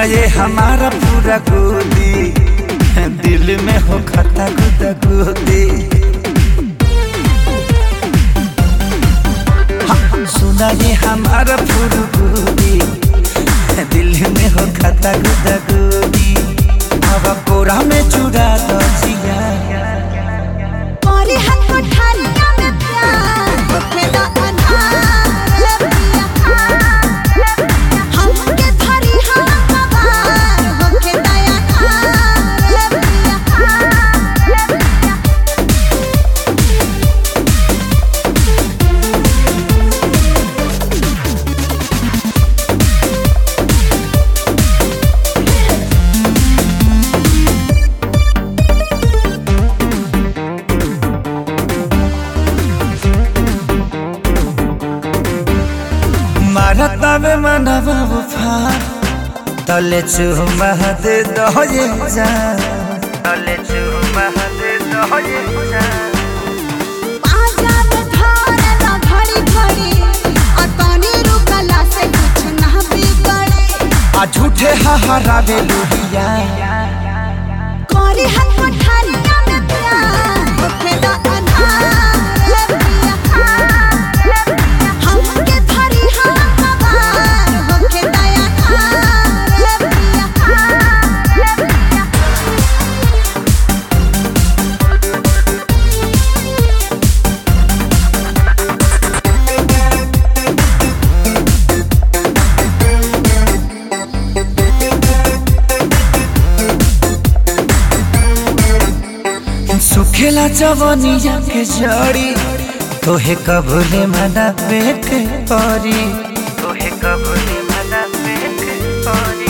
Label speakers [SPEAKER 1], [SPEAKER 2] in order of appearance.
[SPEAKER 1] सुना ये हमारा पूरा गोदी दिल में हो खता गुदा गोदी हाँ, सुना ये हमारा पूरा गोदी दिल में हो खता गुदा गोदी हवा कोरा में चुरा दो जिया
[SPEAKER 2] करे हाथ कोठारिया में प्यार होखेला अन्हार पिया हमके धरी हम कबार होखे दया नार पिया
[SPEAKER 1] मारता में मनवा उफान तले चुमा दे दो ये जान तले चुमा दे दो ये जान
[SPEAKER 2] आजा में धारला घड़ी घड़ी आ तनी रुकला से कुछ ना बिगड़े
[SPEAKER 1] आ झूठे हहरावे लुहिया
[SPEAKER 2] करे हाथ कोठारिया में प्यार होखेला अन्हार पिया हमके धरी हम कबार होखे दया नार पिया
[SPEAKER 1] सुखेला जवनिया के जड़ी तोहे कबूले मना के परी तोहे कबूले मना के परी